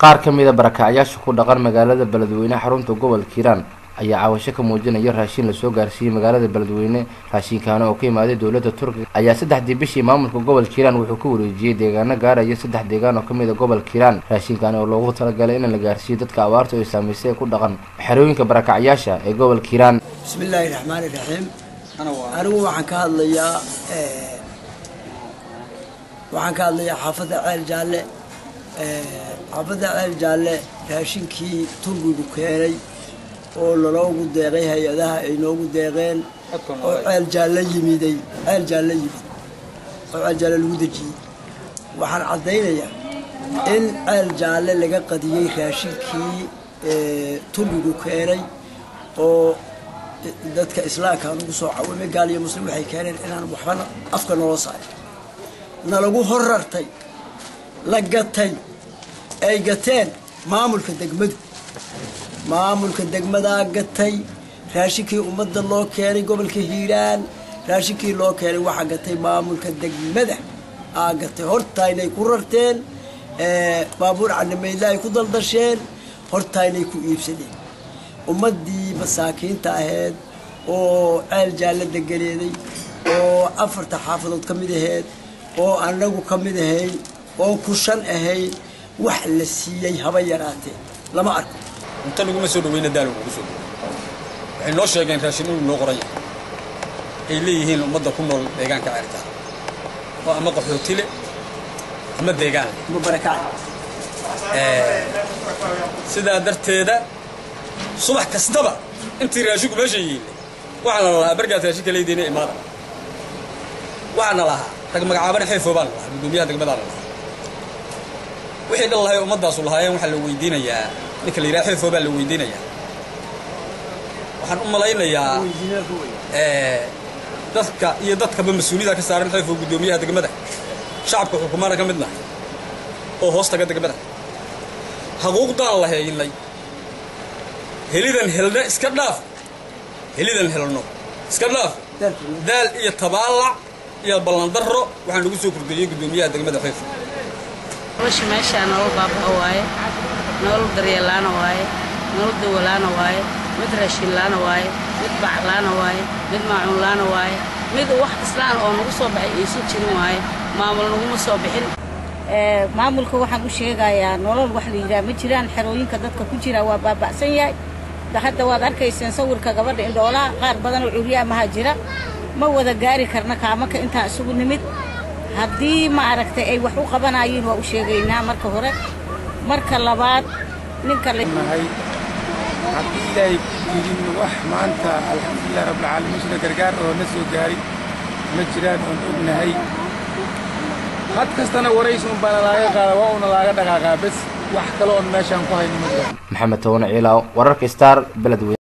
qaar ka mid a barakacyaasha ku dhaqan magaalada beledweyne xarunta gobolka hiiraan ayaa caawasho ka muujinaya raashin lasoo gaarsiiyey magaalada beledweyne raashinkaana oo ka imaaday dowladda turkiga ayaa saddexdii bishii maamulka gobolka hiiraan wuxuu ku wareejiyey deegaano gaaraya saddex deegaan oo kamid a gobolka hiiraan raashinkaani oo loogu talagalay in la gaarsiiyo dadka abaarta ay saamaysay ee ku dhaqan xerooyinka barakacyaasha ee gobolka hiiraan bismi illaahi raxmaani raxiim anigu waxaan ka hadlayaa waxaan ka hadlayaa xaafadda ceel jaalle xaafadda ceel jaalle raashinkii turkigu keenay oo laloogu deeqay hay-adaha ay noogu deeqeen oo ceel jaalle yimiday ceel jaalle yimid oo ceel jaalle lagu dejiyey waxaan caddaynayaa in ceel jaalle laga qadiyey raashinkii turkigu keenay oo dadka islaamka anugu soo cawimay gaal iyo muslim waxay keeneen inaan waxbana afka naloo saarin nalagu horartay la gatay ay gateen maamulka degmadu maamulka degmadaa gatay raashinkii ummadda loo keenay gobolka hiiraan raashinkii loo keenay waxaa gatay maamulka degmada aa gatay hortaynay ku rarteen baabuur canimayla ay ku daldasheen hortaynay ku iibsadeen ummaddii masaakiinta ahayd oo ceel jaalle degaleeday oo afarta xaafadood ka mid ahayd oo annagu ka mid ahayn oo kushan ahayn wax la siiyey haba yaraatee lama arko inta laguma soo dhaweyna daal ugu soo dhawey waxay noo sheegeen raashin inuu noo qoran yahay ay leeyihiin ummadda ku nool deegaanka ceertaa oo ama qaxootile ama deegaan sidaa darteeda subax kastaba intii raashinku meesha yiille waxaana la lahaa bargaad raashinka leediina imaada waxaana lahaa rag magacaabana xeefoo baan lahaa guddoomiyaha degmadaa la lahaa wixii dhan lahay ummaddaasu lahaayeen waxaa la weydiinayaa ninka la yidhaha xeefoo baa la weydiinayaa waxaan u malaynayaa dadka iyo dadkaba mas-uuliyada ka saaran xeefoo guddoomiyaha degmada shacabka xukumaana ka midna oo hoos taga degmada xaquuqdaan la heynay helidan helna iska dhaaf helidan helno iska dhaaf daal iyo tabaalac iyo ballandarro waxaa nagu soo kordhiyey guddoomiyaha degmada xeefo nolosha meeshaa nolol baabaa waaye nolol daryeellaana waaye nolol dawalaana waaye mid raashinlaana waaye mid baclaana waaye mid maacuunlaana waaye mid wax islaan oo nagu soo baxay aysan jirin waaye maamul naguma soo bixin maamulka waxaan u sheegayaa nolol wax la yidhaha ma jiraan xerooyinka dadka ku jira waa baaba'san yahay hadda waad arkayseen sawirka gabadha indhoolaha qaar badan oo curyaamaha jira ma wada gaari karna kaamaka intaan isugu nimid haddii ma aragtay ay wax u qabanayiin waa u sheegaynaa marka hore marka labaad ninka nahay haddii ilaahay ku jirin wax maanta alxamdulilah rabbilcaalamiin sida gargaar oo na soo gaari ma jiraan oon ognahay had kastana waraysi un baana laaga qaada waa una laaga dhaqaaqaa bes wax kale oon meeshaan ku hayno ma jiraan maxamed towane ciilaaw wararka star beledweyne